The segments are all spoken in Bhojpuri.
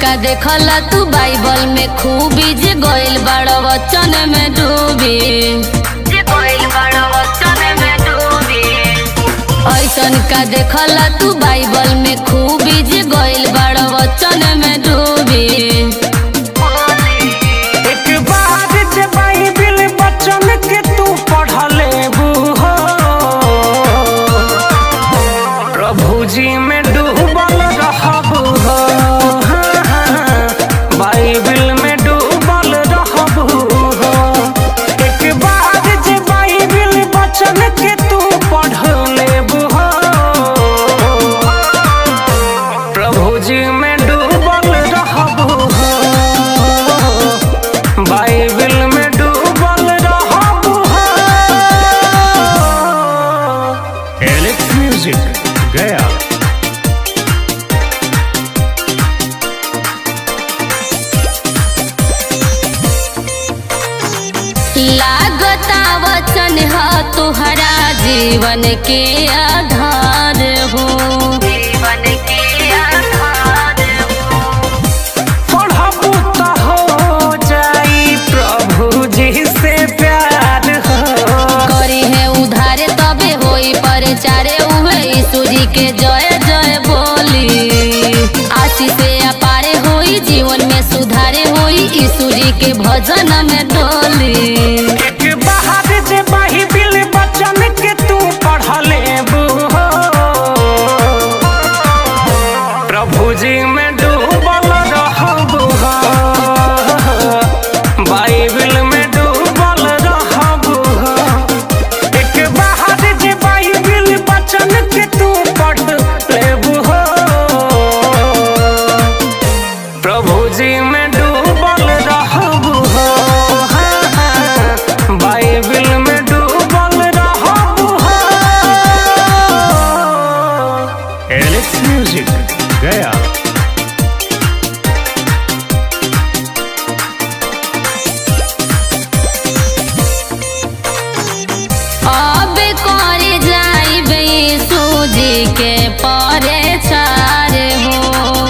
का देखला तू बाइबल में खूबी जे गइल बड़ वचन में डूबी जे गइल बड़ वचन में डूबी ऐसन का देखला तू बाइबल में खूबी जे गइल बड़ वचन में डूबी एक बार जे बाइबिल बचन के तू पढ़ लेबू हो प्रभु जी में डूबल रहबू हो हाँ, हाँ, बाइबिल में डूबल रहबू हो एक बार जे बाइबिल बचन के तू पढ़ लेबू हो प्रभु जी में डूबल रहबू हो बाइबिल में डूबल रहबू हो एलेक्स म्यूजिक गया लागता वचन ह तुहरा जीवन के आधार हो जीवन के आधार हो पढ़बू त हो जाई प्रभु जी से प्यार हो करी है उधारे तबे होई परचारे उहे यीशु जी के जय जय बोली आशीष से अपारे होई जीवन में सुधारे होई यीशु जी के भजन में डोली एक बाहर जे बाइबिल बचन के तू पढ़ लेबू हो प्रभु जी में डूबल रहबू हो बाइबिल में डूबल रहबू हो एक बाहर जे बाइबिल बचन के तू पढ़ लेबू हो प्रभु जी में डूबल रहबू हो हाँ, हाँ, बाइबिल में डूबल रहबू हो एलेक्स म्यूजिक गया अब करे जाइबे यीशु जी के परे चार हो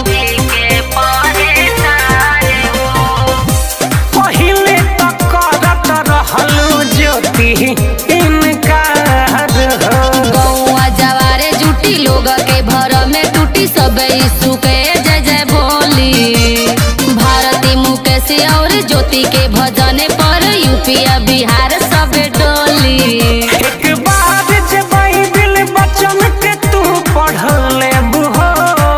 पहिले तक करत रहलू ज्योति इनकार हो गौआ जवारे जुटी लोग के भर में टूटी सब यीशु के जय जय बोली भारती मुकेश और ज्योति के भजन पर यूपी बिहार सब डोली एक बार जे बाइबिल बचन के तू पढ़ लेबू हो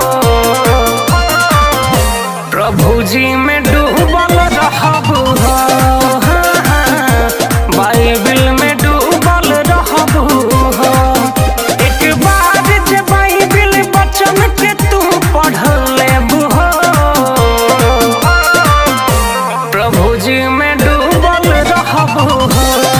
प्रभु जी में डूबल रहबू हो हाँ, हाँ, बाइबिल में डूबल रहबू हो एक बार जे बाइबिल बचन के तू पढ़ लेबू हो प्रभु जी में डूबल रहबू हो